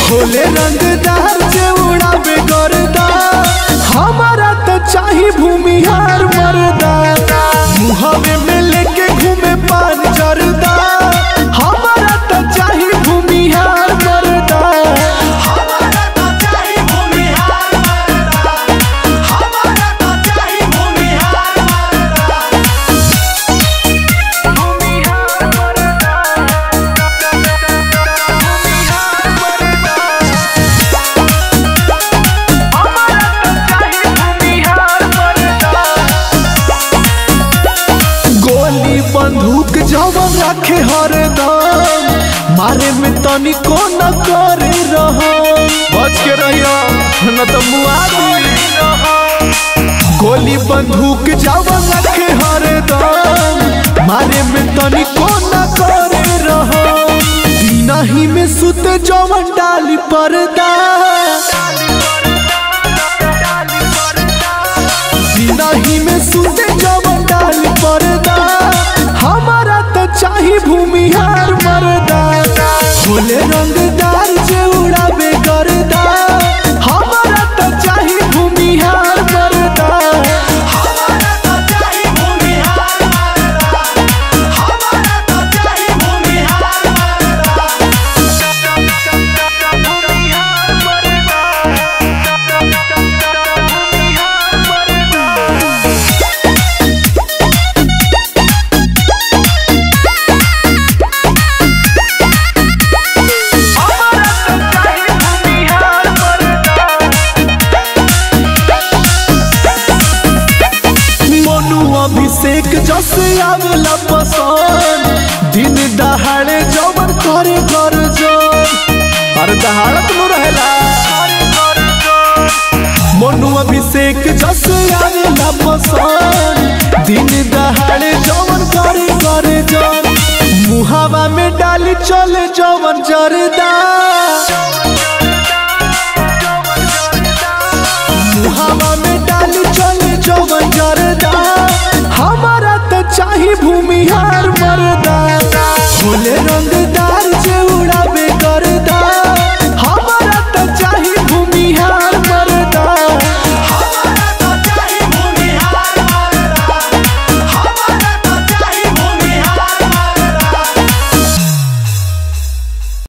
खोले रंगदार जे उड़ावे गर्दा हमारा तो चाही भूमिहार मर्दा मुहवे में लेके घूमे पान जरदा हमारा तो चाही भूमिहार मर्दा हमारा तो चाही भूमिहार मर्दा हमारा तो चाही भूमिहार मर्दा गोली बंदूक जवन रखे हरदम मारे में तनिको न करे रहो बच के रहियो न तो मुआ दी गोली बंदूक जवन रखे हरदम मारे में तनिको न करे रहो दीना ही में सुते जवन डाली पर्दा दीना ही में सुते जवन डाली पर्दा हमारा तो चाही भूमिहार मर्दा खोले रंगदार जे उड़ावे गर्दा हमारा तो चाही भूमिहार मर्दा हमारा तो चाही भूमिहार मर्दा हमारा तो चाही भूमिहार मर्दा मोनू अभिषेक जस आवेला पसंद दिन दहाड़े जवन करे घर जन अरे दहाड़त नु रहेला मोनू अभिषेक जस आवेला पसंद दिन दहाड़े जवन करे करे जन मुहावा में डाली चले जवन जरदा